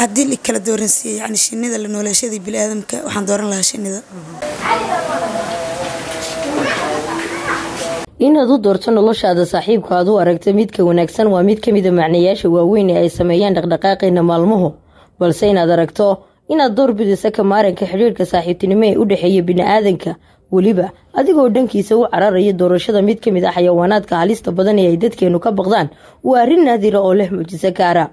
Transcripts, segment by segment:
haddii la kala dooransiiye yani shinida la nooleeshadii biniaadamka waxaan dooran lahaa shinida inaad u doorto noloshaada saaxiibka aad u aragta midka wanaagsan waa mid ka mida macnayaasha waaweyn ee ay sameeyaan dhaqdhaqaaqeena maalmuhu balse inaad aragto inaad door bidisa ka maaranka xidhiirka saaxiibtinimo ee u dhexeeya bini'aadanka weliba adigoo dhankiisa u cararaya doorashada mid ka mid ah xayawaanaadka halista badan ee ay dadkeenu ka baqdaan waa arrin naadira oo leh mucjiso gaara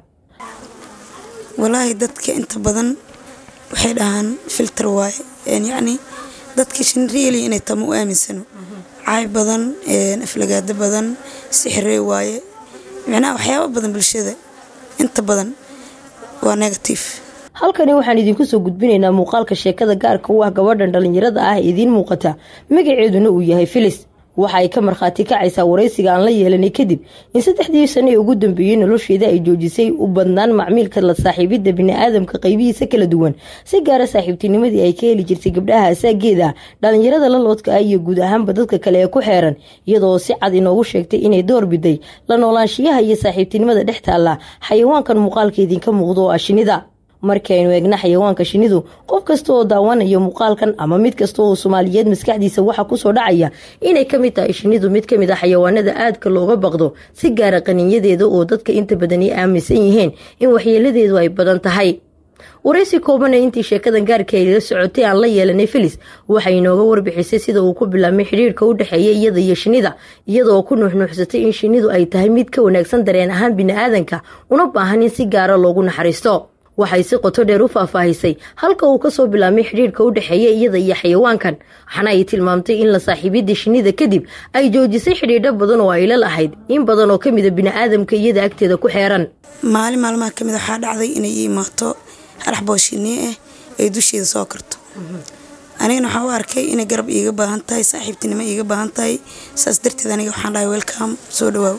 walaahi dadka inta badan waxay dhahaan filter waaye yacni dadka shinrieli inay tama u aaminsano caay badan aflagaado badan sixirey waaye micnaha waxyaaba badan bulshada inta badan waa negative halkani waxaan idinku soo gudbinaynaa muuqaalka sheekada gaarka u ah gabadhan dhallinyarada ah ee idiin muuqata magaceeduna uu yahay filis waxa ay ka markhaati kacaysaa waraysiga aan la yeelanay kadib in saddexdii sano ee ugu dambeeyey nolosheeda ay joojisay u badnaan macmiilka la saaxiibidda bini'aadamka qaybihiisa kala duwan si gaara saaxiibtinimadii ay ka heli jirtay gabdhaha asaageeda dhallinyarada la loodka ah iyo guud ahaanba dadka kale ee ku xeeran iyadoo si cad inoogu sheegtay inay door biday la noolaanshiyaha iyo saaxiibtinimada dhex taalla xayawaankan muuqaalka idinka muuqdo oo ah shinida markii aynu eegna xayawaanka shinidu qof kasta oo daawanaya muuqaalkan ama mid kasta oo soomaaliyeed maskaxdiisa waxaa kusoo dhacaya inay ka mid tahay shinidu mid ka mid ah xayawaanada aadka looga baqdo si gaara qaninyadeeda oo dadka inta badani aaminsan yihiin in waxyeeladeedu ay badan tahay waraysi koobana intii sheekadan gaarka ay la socotay aan la yeelanay filis waxay inooga warbixisay sida uu ku bilaabmay xidhiirka u dhexeeya iyada iyo shinida iyadaoo ku nuuxnuuxsatay in shinidu ay tahay mid ka wanaagsan dareen ahaan bini'aadanka una baahan in si gaara loogu naxariisto waxay si qoto dheer u faahfaahisay halka uu kasoo bilaabmay xidhiirka u dhexeeya iyada iyo xayawaankan waxaana ay tilmaamtay in la saaxiibidda shinida kadib ay joojisay xidhiidho badan oo ay la lahayd in badan oo ka mida bini'aadamka iyada agteeda ku xeeran maalin maalmaha kamid waxaa dhacday inay ii imaato harax booshinii ah ay dusheeda soo karto anigana waxaa u arkay inay garab iiga baahan tahay saaxiibtinimo iiga baahan tahay saas darteed aniga waxaan dhahay welcome soo dhawaaw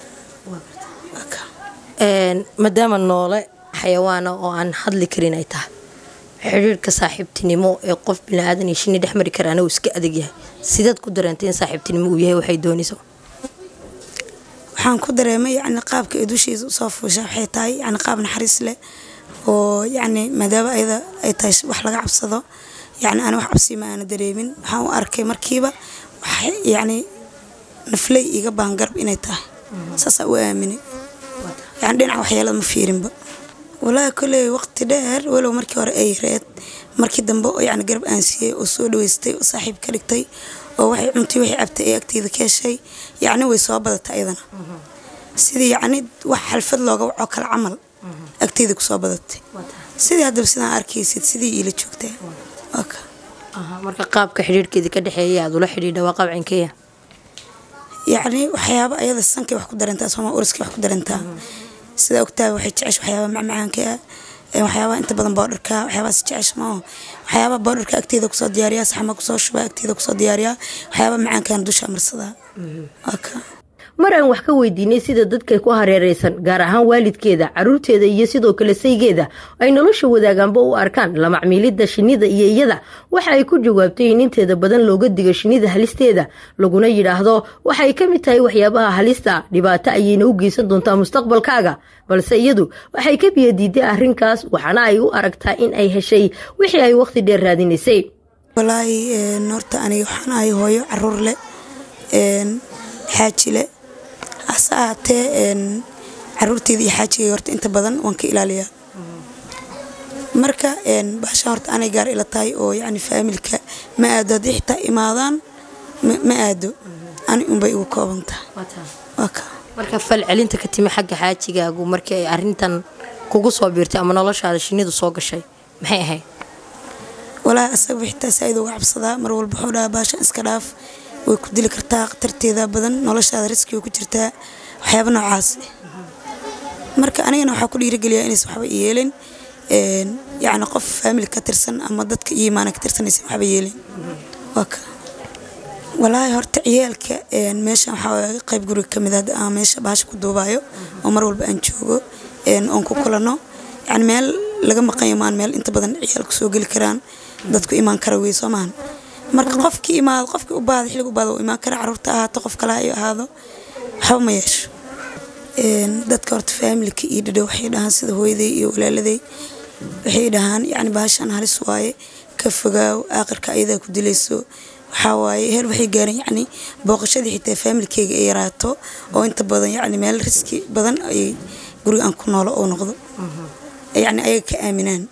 maadaama noole xayawaana oo aan hadli karin ay tahay xidhiirka saaxiibtinimo ee qof biniaadan iyo shini dhex mari karaana uu iska adag yahay sidaad ku dareentay in saaxiibtinimo uu yahay waxay doonayso waxaan ku dareemay yacni qaabka ay dushiisa usoo fuusha waxay tahay yacni qaab naxariis leh oo yacni maadaama ayada ay tahay wax laga cabsado yacni aan wax cabsi ma aana dareemin waxaan u arkay markiiba wax yacni nafley iga baan garab inay tahay saasaa u aaminay yacni dhinaca waxyeelada ma fiirinba walaahi koley waqti dheer walow markii hore ay yareed markii dambe oo yacni garab aan siiyey oo soo dhaweystay oo saaxiib ka dhigtay oo waxay cuntay waxay cabtay ee agteeda ka heshay yacni way soo badatay ayadana sidii yacni wax xalfad looga waco kale camal agteeda kusoo badatay sidii haddaba sidaan arkaysid sidii iila joogtaa waka marka qaabka xidhiirhkeeda ka dhexeeya aad ula xidhiidha waa qaab cinkeya yacni waxyaaba ayada sankay wax ku darantaa sooma uriskay wax ku darantaa sidaa ogtahay waxay jecesha waxyaaba macmacaanka ah waxyaaba inta badan boodharka waxyaabaas jecesha maaho waxyaaba boodharka agteeda kusoo diyaariyaa saxma kusoo shubaa agteeda kusoo diyaariyaa waxyaaba macaankan dusha marsadaa waka mar aan wax ka weydiinay sida dadka ku hareereysan gaar ahaan waalidkeeda caruurteeda iyo sidoo kale saygeeda ay nolosha wadaagaanba u arkaan la macmiilidda shinida iyo iyada waxa ay ku jawaabtay in inteeda badan looga digo shinida halisteeda laguna yidhaahdo waxay ka mid tahay waxyaabaha halista dhibaato ayayna u geysan doontaa mustaqbalkaaga balse iyadu waxay ka biyadiiday arrinkaas waxaana ay u aragtaa in ay heshay wixii ay waqti dheer raadinaysay walaahi horta aniga waxaan ahay hooyo caruur leh xaaji leh hase ahaatee caruurteeda iyo xaajigay horta inta badan waan ka ilaaliyaa marka baasha horta anay gaar ila tahay oo yacni faamilka ma aado haddii xitaa imaadaan ma aado ani unbay igu kooban tahay waka marka fal celinta ka timi xagga xaajigaagu markii ay arintan kugu soo biirtay ama noloshaada shinidu soo gashay maxay ahayd walaahi asaga xitaa saa-id uga cabsadaa mar walba wuxuu dhahaa baashan iska dhaaf way ku dili kartaa khatarteeda badan noloshaada riskiga ku jirtaa waxyaaba noocaas marka anigana waxaa ku dhiirigeliyaa inaysan waxba yeelin yacni qof faamili ka tirsan ama dadka iyo imaana ka tirsanaysan waxba yeelin waa ka walaahi horta ciyaalka meeshan waxaa qayb guriga ka mid ah meesha baasha ku duubaayo oo mar walba aan joogo oon ku kulano yacni meel laga maqanyo maan meel inta badan ciyaalku soo geli karaan dadku imaan kara wey soo maahan marka qofkii imaado qofkii u baada xillig u baada uu imaan kara caruurta ahaato qof kale ay ahaado waxba ma yeesho dadka horta faamilka iyo dhadhow waxay dhahaan sida hooyaday iyo walaaladay waxay dhahaan yacni bahashan halis waaye ka fogaaw aakhirka ayadaa ku dilayso waxaa waaye heer waxay gaareen yacni booqashadii xitaa faamilkeyga ay yaraato oo inta badan yacni meel riski badan ay guriga aan ku noolo oo noqdo yacni ayaga ka aaminaan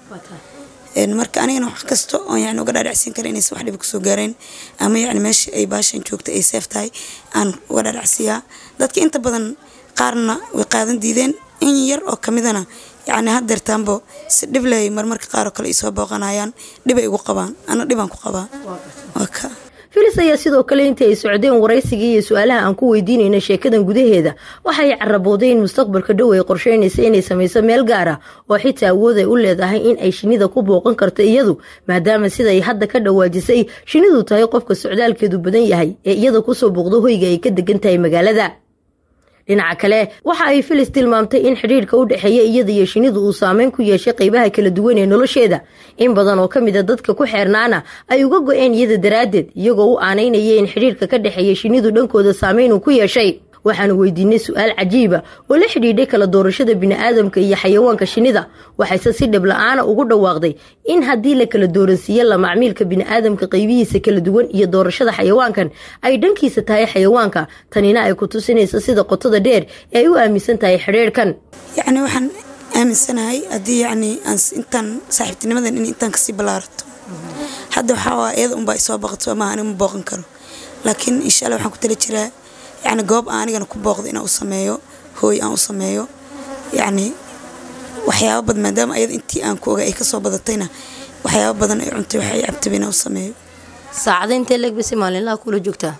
marka anigana wax kasta oon yani uga dhaadhacsiin kara inaysan wax dhiba kusoo gaareen ama yacni meesha ay baashan joogta ay seef tahay aan uga dhaadhacsiiyaa dadka inta badan qaarna way qaadan diideen in yar oo kamidana yacni hadeertaanbo si dhib ley marmarka qaaroo kale ay soo booqanayaan dhibay igu qabaan ana dhibaan ku qabaa waa ka filis ayaa sidoo kale intii ay socdeen waraysigii iyo su-aalaha aan ku weydiinayna sheekadan gudaheeda waxay carabooday in mustaqbalka dhow ay qorsheynaysa inay samayso meel gaar ah oo xitaa awood ay u leedahay in ay shinnida ku booqan karto iyadu maadaama siday hadda ka dhawaajisay shinnidu tahay qofka socdaalkeedu badan yahay ee iyada kusoo booqdo hoyga ay ka degan tahay magaalada dhinaca kale waxa ay filis tilmaamtay in xidhiirka u dhexeeya iyada iyo shinnidu uu saameyn ku yeeshay qaybaha kala duwan ee nolosheeda in badan oo ka mid a dadka ku xeernaana ay uga go-een iyada daraaddeed iyagoo u aanaynaya in xidhiirka ka dhexeeya shinnidu dhankooda saameyn uu ku yeeshay waxaanu weydiinay su-aal cajiiba oo la xidhiidhay kala doorashada bini'aadamka iyo xayawaanka shinnida waxayse si dhib la-aana ugu dhawaaqday in haddii la kala dooransiiyo la macmiilka bini'aadamka qaybihiisa kala duwan iyo doorashada xayawaankan ay dhankiisa tahay xayawaanka tanina ay ku tusinayso sida qotada dheer ee ay u aaminsan tahay xidhiirhkan yacni waxaan aaminsanahay haddii yacni aan intaan saaxiibtinimadan in intaan kasii ballaarato hadda waxaa waa iyada unbaa isoo baqato ama aniga ma booqan karo laakiin insha allah waxaan ku tala jiraa yacni goob aan anigana ku booqdo inaan u sameeyo hooy aan u sameeyo yacni waxyaaba badan maadaama ayada intii aan ku oga ay kasoo badatayna waxyaaba badan ay cuntay waxay cabtaba inaan u sameeyo saacada intee leegbasi maalinlaha kula joogtaa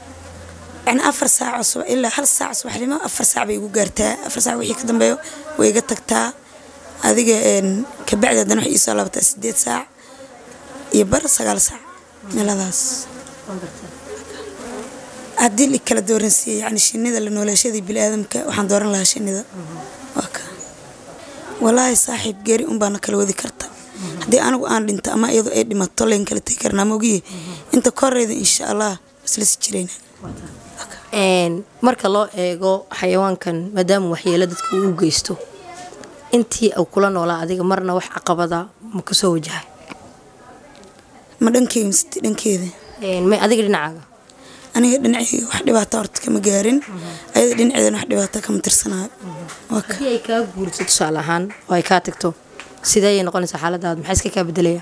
yacni afar saac subax ilaa hal saac subaxnimo afar saac bay igu gaartaa afar saac wixii ka dambeeyo way iga tagtaa adiga kabacdi haddana waxay iisoo laabataa sideed saac iyo bar sagaal saac meeladaas haddii la kala dooransiiye yani shinida la nooleeshadii biniaadamka waxaan dooran lahaa shinida waa ka walaahi saaxiib geeri unbaana kala wadi karta haddii anigu aan dhinto ama iyadu ay dhimato layn kala tegi karnaa mogiye inta koreyda insha allah islasi jirayna marka loo eego xayawaankan maadaama waxyeelo dadka uu u geysto intii uu kula noolaa adiga marna wax caqabada ma kasoo wajahay ma dhankeyga mise dhankeeda may adiga dhinacaaga aniga dhinaceyga wax dhibaato horta kama gaarin ayada dhinaceedana wax dhibaato kama tirsanayo waa ka haddii ay kaa guurto tusaale ahaan oo ay kaa tagto sidee ayay noqonaysaa xaaladaada maxaa iska kaa bedelaya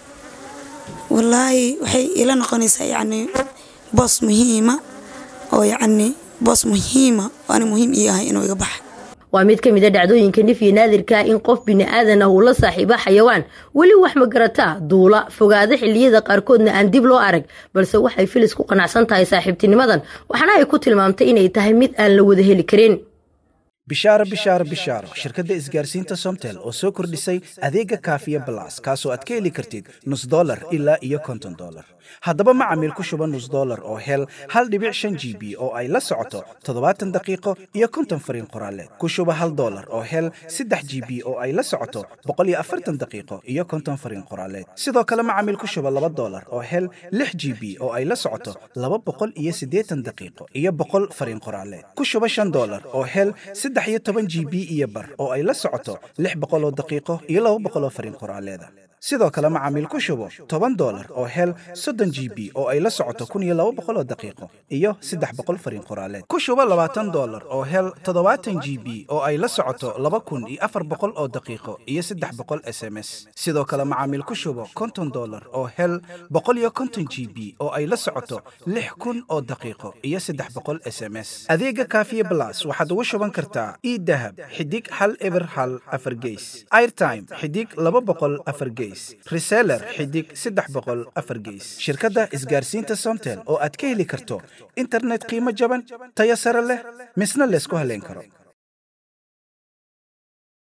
wallaahi waxay ila noqonaysaa yacni boos muhiima oo yacni boos muhiima oo ani muhiim ii ahay inuu iga baxa waa mid ka mid a dhacdooyinka nifyi naadirkaa in qof bini'aadan ah uu la saaxiiba xayawaan weli wax ma garataa duula fogaada xilliyada qaarkoodna aan dib loo arag balse waxay filis ku qanacsan tahay saaxiibtinimadan waxaana ay ku tilmaamtay inay tahay mid aan la wada heli karin bishaaro bishaaro bishaaro shirkadda isgaarsiinta somtel oo soo kordhisay adeega kaafiya balas kaasoo aad ka heli kartid nus dolar ilaa iyo konton dolar haddaba macamiil ku shuba nus dolar oo hel hal dhibic shan g b oo ay la socoto toddobaatan daqiiqo iyo konton fariin qoraaleed ku shuba hal dolar oo hel saddex g b oo ay la socoto boqol iyo afartan daqiiqo iyo konton fariin qoraaleed sidoo kale macamiil ku shuba laba dolar oo hel lix g b oo ay la socoto laba boqol iyo siddeetan daqiiqo iyo boqol fariin qoraaleed ku shuba shan dolar oo hel saddex iyo toban g b iyo bar oo ay la socoto lix boqol oo daqiiqo iyo laba boqol oo fariin qoraaleeda sidoo kale macaamiil ku shubo toban dolar oo hel soddon g b oo ay la socoto kun iyo laba boqol oo daqiiqo iyo saddex boqol fariin qoraaleed ku shubo labaatan dolar oo hel toddobaatan g b oo ay la socoto laba kun iyo afar boqol oo daqiiqo iyo saddex boqol s m s sidoo kale macaamiil ku shubo konton dolar oo hel boqol iyo konton g b oo ay la socoto lix kun oo daqiiqo iyo saddex boqol s m s adeega kaafiye blas waxaad ugu shuban kartaa idahab xidig hal eber hal afar geys airtime xidig laba boqol afar geys reseller xidig saddex boqol afar geys shirkadda isgaarsiinta somtel oo aad ka heli karto internet qiimo jaban tayo sare leh misna laysku haleyn karo